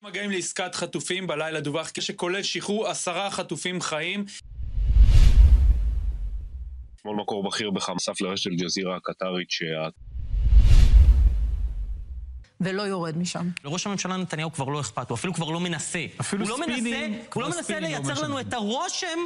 מגעים לעסקת חטופים בלילה דווח שכולל שחרור עשרה חטופים חיים. אתמול מקור בכיר בחמאס לרשת אל-ג'זירה הקטרית שה... ולא יורד משם. לראש הממשלה נתניהו כבר לא אכפת, הוא אפילו כבר לא מנסה. אפילו הוא לא ספינים, מנסה, כבר הוא לא מנסה ספינים לא לייצר לנו משנה. את הרושם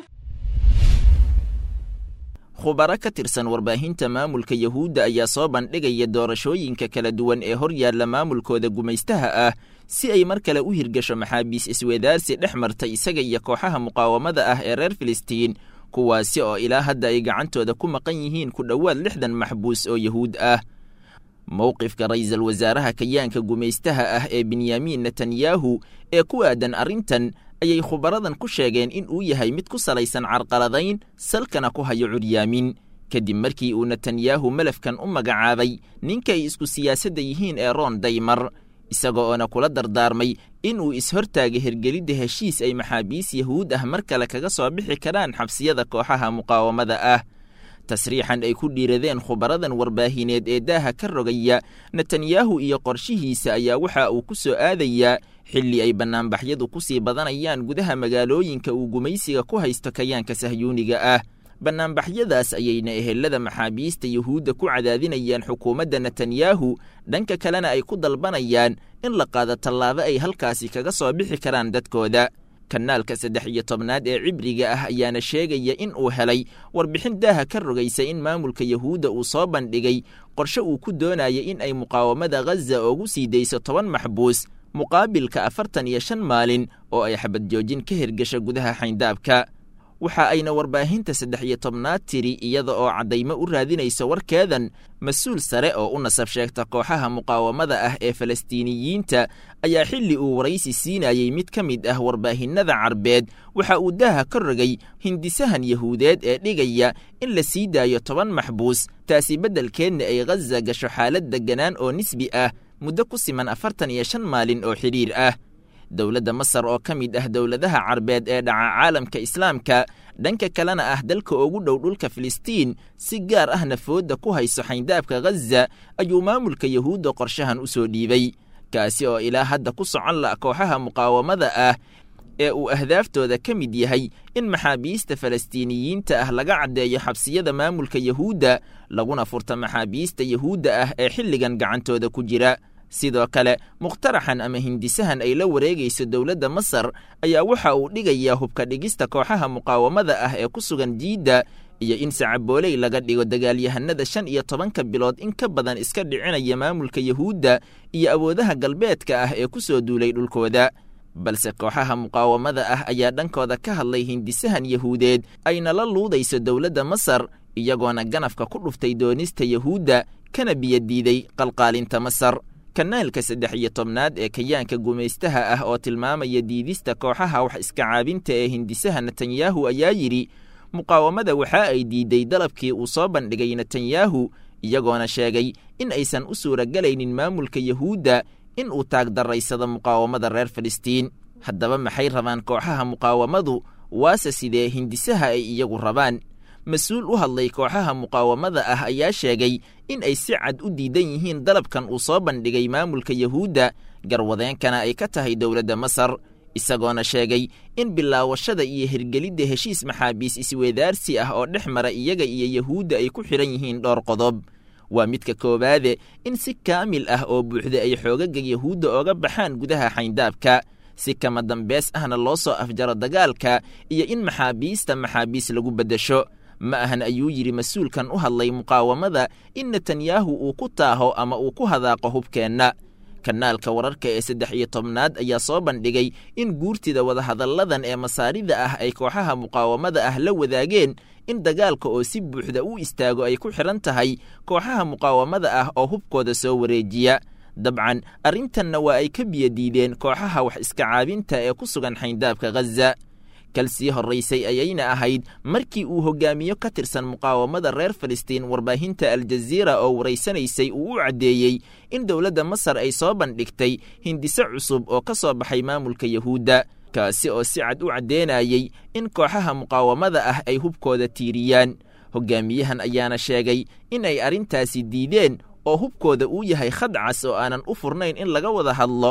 khubaro ka tirsan warbaahinta maamulka yuhuudda ayaa soo bandhigaya doorashooyinka kala duwan ee hor yaalla maamulkooda gumaystaha ah si ay mar kale u hirgasho maxaabiis iswedaarsi dhex marta isaga iyo kooxaha muqaawamada ah ee reer filistiin kuwaasi oo ilaa hadda ay gacantooda ku maqan yihiin ku dhowaad lixdan maxbuus oo yuhuud ah mowqifka ra'iisul wasaaraha kayaanka gumaystaha ah ee benyamin netanyahu ee ku aadan arrintan ayay khubaradan ku sheegeen in uu yahay mid ku salaysan carqaladayn salkana ku hayo curyaamin kadib markii uu netanyahu malafkan u magacaabay ninka ay isku siyaasadda yihiin ee roon daymar isaga oona kula dardaarmay in uu ishortaaga hergelidda heshiis ay maxaabiis yahuud ah mar kale kaga soo bixi karaan xabsiyada kooxaha muqaawamada ah tasriixan ay ku dhiiradeen khubaradan warbaahineed ee daaha ka rogaya netanyahu iyo qorshihiisa ayaa waxa uu ku soo aadayaa xilli ay bannaanbaxyadu ku sii badanayaan gudaha magaalooyinka uu gumaysiga ku haysto kayaanka sahyuuniga ah bannaanbaxyadaas ayayna ehelada maxaabiista yuhuudda ku cadaadinayaan xukuumadda netanyahu dhanka kalena ay ku dalbanayaan in la qaado tallaabo ay halkaasi kaga soo bixi karaan dadkooda kanaalka saddex iyo tobnaad ee cibriga ah ayaana sheegaya in uu helay warbixin daaha ka rogaysa in maamulka yuhuudda uu soo bandhigay qorshe uu ku doonaya in ay muqaawamada ghaza ugu sii dayso toban maxbuus muqaabilka afartan iyo shan maalin oo ay xabad joojin ka hirgasha gudaha xayndaabka waxa ayna warbaahinta saddex iyo tobnaad tiri iyada oo caddaymo u raadinayso warkeedan mas-uul sare oo u nasab sheegta kooxaha muqaawamada ah ee falastiiniyiinta ayaa xilli uu waraysi siinayey mid ka mid ah warbaahinada carbeed waxa uu daaha ka rogay hindisahan yahuudeed ee dhigaya in la sii daayo toban maxbuus taasi beddelkeedna ay ghaza gasho xaalad degganaan oo nisbi ah muddo ku siman afartan iyo shan maalin oo xidhiir ah dowladda masar oo ka mid ah dowladaha carbeed ee dhaca caalamka islaamka dhanka kalena ah dalka ugu dhow dhulka filistiin si gaar ahna foodda ku hayso xayndaabka ghaza ayuu maamulka yuhuudda qorshahan u soo dhiibay kaasi oo ilaa hadda ku socon la kooxaha muqaawamada ah ee uu ahdaaftooda ka mid yahay in maxaabiista falastiiniyiinta ah laga caddeeyo xabsiyada maamulka yuhuudda laguna furta maxaabiista yuhuudda ah ee xilligan gacantooda ku jira sidoo kale mukhtaraxan ama hindisahan ay la wareegayso dowladda masar ayaa waxa uu dhigayaa hubka dhigista kooxaha muqaawamada ah ee ku sugan jiidda iyo in sacabooley laga dhigo dagaalyahanada shan iyo tobanka bilood in ka badan iska dhicinaya maamulka yuhuudda iyo awoodaha galbeedka ah ee ku soo duulay dhulkooda balse kooxaha muqaawamada ah ayaa dhankooda ka hadlay hindisahan yahuudeed ayna la luudayso dowladda masar iyagoona ganafka ku dhuftay doonista yuhuudda kana biyadiiday qalqaalinta masar kanaalka saddex iyo tobnaad ee kayaanka gumaystaha ah oo tilmaamaya diidista kooxaha wax iska caabinta ee hindisaha netanyahu ayaa yidhi muqaawamada waxa ay diiday dalabkii uu soo bandhigay netanyahu iyagoona sheegay in aysan u suuragelaynin maamulka yuhuudda in uu taagdaraysado muqaawamada reer filistiin haddaba maxay rabaan kooxaha muqaawamadu waase sidee hindisaha ay iyagu rabaan mas-uul u hadlay kooxaha muqaawamada ah ayaa sheegay in ay si cad u diidan yihiin dalabkan uu soo bandhigay maamulka yuhuudda garwadeenkana ay ka tahay dowladda masar isagoona sheegay in bilaawashada iyo hirgelidda heshiis maxaabiis isweedaarsi ah oo dhex mara iyaga iyo yuhuudda ay ku xidhan yihiin dhowr qodob waa midka koowaade in si kaamil ah oo buuxda ay xoogaga yuhuudda ooga baxaan gudaha xayndaabka si kama dambeys ahna loo soo afjaro dagaalka iyo in maxaabiista maxaabiis lagu beddesho ma ahan ayuu yidhi mas-uulkan u hadlay muqaawamada in netanyahu uu ku taaho ama uu ku hadaaqo hubkeenna kanaalka wararka ee saddex iyo tobnaad ayaa soo bandhigay in guurtida wadahadalladan ee masaarida ah ay kooxaha muqaawamada ah la wadaageen in dagaalka oo si buuxda u istaago ay ku xidhan tahay kooxaha muqaawamada ah oo hubkooda soo wareejiya dabcan arrintanna waa ay ka biyadiideen kooxaha wax iska caabinta ee ku sugan xayndaabka ghaza kal sii horraysay ayayna ahayd markii uu hogaamiyo ka tirsan muqaawamada reer filistiin warbaahinta aljaziira oo waraysanaysay uu u caddeeyey in dowladda masar ay soo bandhigtay hindise cusub oo ka soo baxay maamulka yuhuudda kaasi oo si cad u caddeenayey in kooxaha muqaawamada ah ay hubkooda tiiriyaan hogaamiyahan ayaana sheegay in ay arrintaasi diideen oo hubkooda uu yahay khadcas oo aanan u furnayn in laga wada hadlo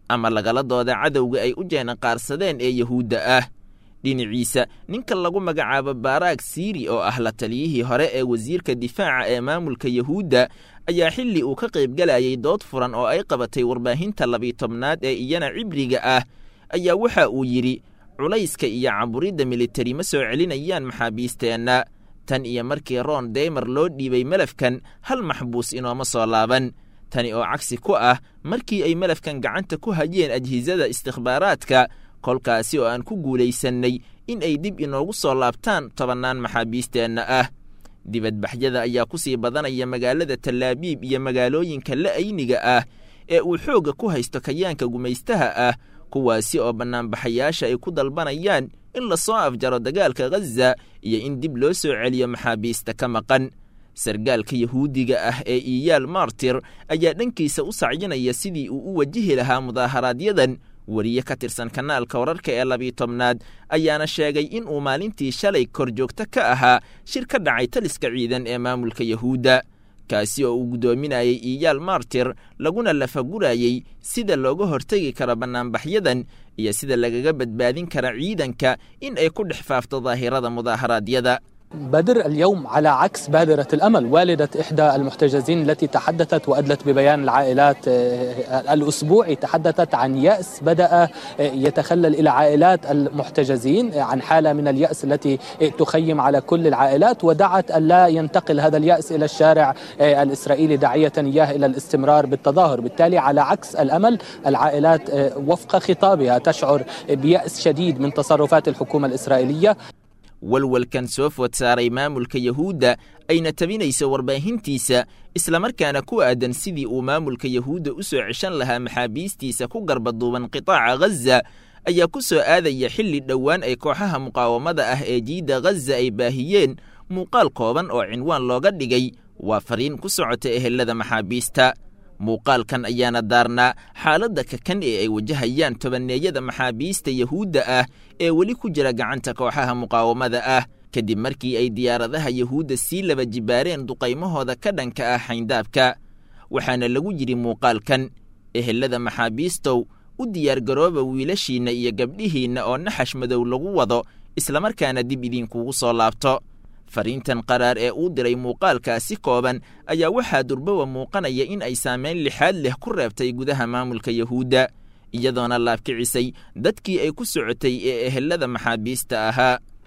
ama lagala dooda cadowga ay u jeenaqaarsadeen ee yahuudda ah dhinaciisa ninka lagu magacaabo baaraag siiri oo ah la taliyihii hore ee wasiirka difaaca ee maamulka yahuudda ayaa xilli uu ka qaybgalayay dood furan oo ay qabatay warbaahinta labiitobnaad ee iyana cibriga ah ayaa waxa uu yidhi culayska iyo caburidda militari ma soo celinayaan maxaabiisteenna tan iyo markii ron deymer loo dhiibay melafkan hal maxbuus inooma soo laaban tani oo cagsi ku ah markii ay melafkan gacanta ku hayeen ajhisada istikhbaaraadka kolkaasi oo aan ku guulaysannay in ay dib inoogu soo laabtaan tobannaan maxaabiisteenna ah dibadbaxyada ayaa ku sii badanaya magaalada tallaabiib iyo magaalooyinka la'ayniga ah ee uu xoogga ku haysto kayaanka gumaystaha ah kuwaasi oo bannaanbaxayaasha ay ku dalbanayaan in lasoo afjaro dagaalka ghaza iyo in dib loo soo celiyo maxaabiista ka maqan sargaalka yahuudiga ah ee iyaal martir ayaa dhankiisa u sacyinaya sidii uu u wajihi lahaa mudaaharaaadyadan weriye ka tirsan kanaalka wararka ee labiitobnaad ayaana sheegay in uu maalintii shalay kor joogto ka ahaa shir ka dhacay taliska ciidan ee maamulka yahuudda kaasi oo uu guddoominayay iyaal martir laguna lafagurayey sida looga hortegi karo bannaanbaxyadan iyo sida lagaga badbaadin kara ciidanka in ay ku dhex faafto daahirada mudaaharaadyada بدر اليوم على عكس بادرة الأمل والدة إحدى المحتجزين التي تحدثت وأدلت ببيان العائلات الأسبوعي تحدثت عن يأس بدأ يتخلل إلى عائلات المحتجزين عن حالة من اليأس التي تخيم على كل العائلات ودعت أن لا ينتقل هذا اليأس إلى الشارع الإسرائيلي داعية إياه إلى الاستمرار بالتظاهر بالتالي على عكس الأمل العائلات وفق خطابها تشعر بيأس شديد من تصرفات الحكومة الإسرائيلية walwalkan soo food saaray maamulka yahuudda ayna tabinayso warbaahintiisa islamarkaana ku aadan sidii uu maamulka yahuudda u soo ceshan lahaa maxaabiistiisa ku garbaduuban qitaaca ghaza ayaa ku soo aadaya xilli dhowaan ay kooxaha muqaawamada ah ee jiidda ghaza ay baahiyeen muuqaal kooban oo cinwaan looga dhigay waa fariin ku socota ehelada maxaabiista muuqaalkan ayaana daarnaa xaaladda kakan ee ay wajahayaan tobanneeyada maxaabiista yahuudda ah ee weli ku jira gacanta kooxaha muqaawamada ah kadib markii ay diyaaradaha yahuudda sii laba jibaareen duqaymahooda ka dhanka ah xayndaabka waxaana lagu yidhi muuqaalkan ehelada maxaabiistow u diyaargarooba wiilashiinna iyo gabdhihiinna oo naxash madow lagu wado islamarkaana dib idinkugu soo laabto fariintan qaraar ee uu diray muuqaalkaasi kooban ayaa waxaa durbowa muuqanaya in ay saamayn lixaad leh ku reebtay gudaha maamulka yahuudda iyadoona laabkicisay dadkii ay ku socotay ee ehelada maxaabiista ahaa